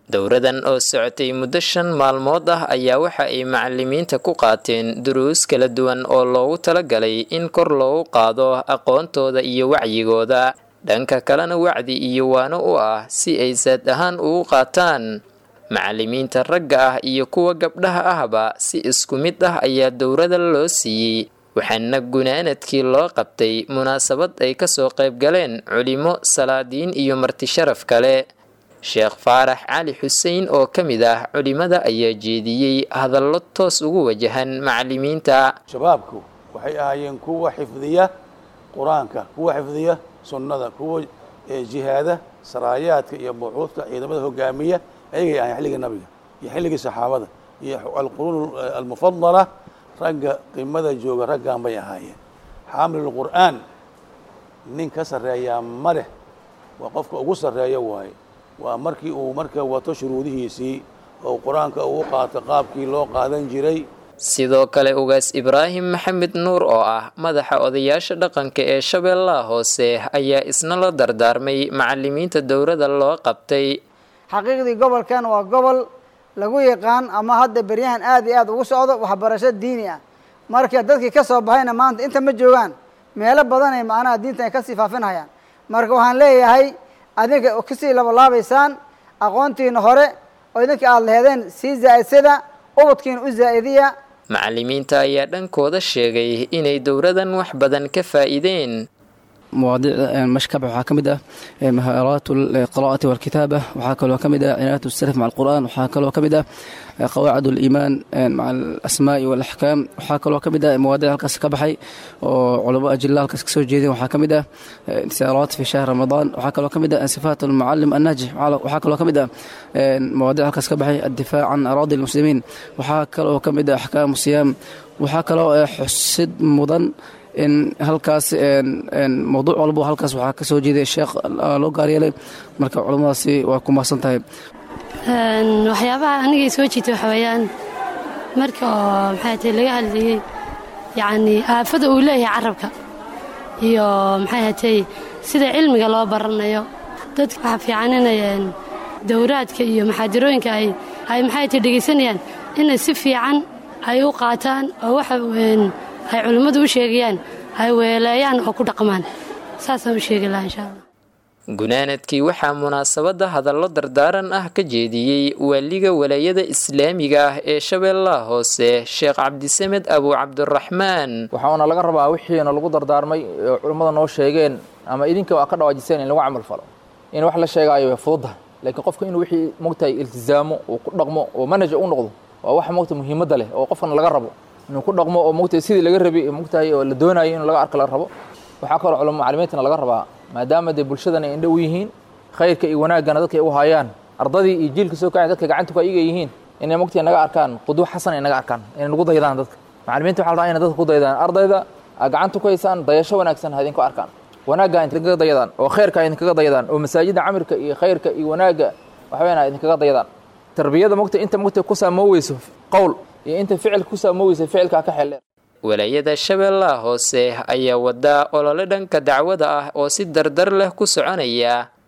dowradan oo socotay muddo shan maalmood ah ayaa waxa ay macalimiinta ku qaateen duruus kala duwan oo loogu talagalay in kor loogu qaado aqoontooda iyo wacyigooda dhanka kalena wacdi iyo waano u ah si ay saad ahaan ugu qaataan macalimiinta ragga ah iyo kuwa gabdhaha ahba si isku mid ah ayaa dowrada loo siiyey waxaana gunaanadkii loo qabtay munaasabad ay kasoo qayb galeen culimo salaadiin iyo marti sharaf kale sheekh faarax cali xuseen oo ka mid ah culimada ayaa jeediyey hadallo toos ugu wajahan macalimiinta shabaabku waxay ahaayeen kuwa xifdiya qur-aanka kuwa xifdiya sunnada kuwa jihaada saraayaadka iyo buuxuudka ciidamada hogaamiya ayagay ahayen xilligii nabiga iyo xilligii saxaabada iyo alquruun almufadala ragga qimada jooga raggan bay ahaayeen xaamilulqur'aan nin ka sarreeyaa ma leh waa qofka ugu sarreeya waaye waa markii uu marka wato shuruudihiisii oo qur-aanka uu qaato qaabkii loo qaadan jiray sidoo kale ugaas ibraahim maxamed nuur oo ah madaxa odayaasha dhaqanka ee shabeellaha hoose ayaa isna la dardaarmay macalimiinta dowrada loo qabtay xaqiiqdii gobolkan waa gobol lagu yaqaan ama hadda beryahan aad iyo aad ugu socdo waxbarasho diini ah marka dadkii ka soo baxayna maanta inta ma joogaan meelo badanay macnaha diintan ay kasii faafinhayaan marka waxaan leeyahay adinka kasii labalaabaysaan aqoontiina hore oo idinka aada laheedeen sii zaa-idsada ubadkiina u zaa-idiya macalimiinta ayaa dhankooda sheegay inay dowradan wax badan ka faa'iideen مواضيع مشكبة waxaa ka mid ah مهارات القراءة والكتابة waxaa kaloo ka mid ah عناية السلف مع القرآن waxaa kaloo ka mid ah قواعد الإيمان مع الأسماء والأحكام waxaa kaloo ka mid ah مواضيع halkaas ka baxay oo culamo ajilla halkaas kasoo jeedeen waxaa ka mid ah انتصارات في شهر رمضان waxaa kaloo ka mid ah صفات المعلم الناجح waxaa kaloo ka mid ah مواضيع halkaas ka baxay الدفاع عن أراضي المسلمين waxaa kaloo ka mid ah أحكام الصيام waxaa kaloo xusid mudan in halkaas mawduuc walbo halkaas waxaa ka soo jeeday sheekh loo gaaryeelay marka culammadaasi waa ku mahadsan tahay waxyaabaha anigay soo jiitay waxa weeyaan marka oo maxay tahay laga hadlayey yacni aafada uu leeyahay carabka iyo maxay hatay sida cilmiga loo baranayo dadka waxaa fiican inay dowraadka iyo maxaadirooyinka ay ay maxay tahay dhegaysanayaan inay si fiican ay u qaataan oo waxa ay culimmadu u sheegayaan ay weeleeyaan oo ku dhaqmaan saasaan u sheegi lahaa insha allah gunaanadkii waxaa munaasabadda hadallo dardaaran ah ka jeediyey waaliga walaayada islaamiga ah ee shabeellaha hoose sheekh cabdisamed abu cabdiraxmaan waxaana laga rabaa wixiina lagu dardaarmay oo culimmada noo sheegeen ama idinka waa ka dhawaajiseen in lagu camal falo in wax la sheegaayo way fududahay laakiin qofka inuu wixii mogtahay iltizaamo uu ku dhaqmo oo manaja u noqdo waa wax mogta muhiimadda leh oo qofkana laga rabo inuu ku dhaqmo oo mogtahay sidii laga rabay mogtahay oo la doonayo in laga arka la rabo waxaa kaloo culamo macalimiintana laga rabaa maadaama dee bulshadan ay indho u yihiin khayrka iyo wanaaggana dadka ay u hayaan ardadii iyo jiilka soo kacay dadka gacanta ku ayaga yihiin inay mogtahay naga arkaan qudwo xasan ay naga arkaan inay nagu daydaan dadka macalimiinta waxa la rabaa inay dadka ku daydaan ardayda aad gacanta ku haysaan dayasho wanaagsan ha idinku arkaan wanaagga idinkaga dayadaan oo khayrka idinkaga dayadaan oo masaajida camirka iyo khayrka iyo wanaagga waxaweyaan idinkaga dayadaan tarbiyada mogta inta mogta ku saamooweyso qowl iyo inta ficilka ku saamooweysa ficilkaa ka xeeldheer walaayada shabeellaha hoose ayaa wada olole dhanka dacwada ah oo si dardar leh ku soconaya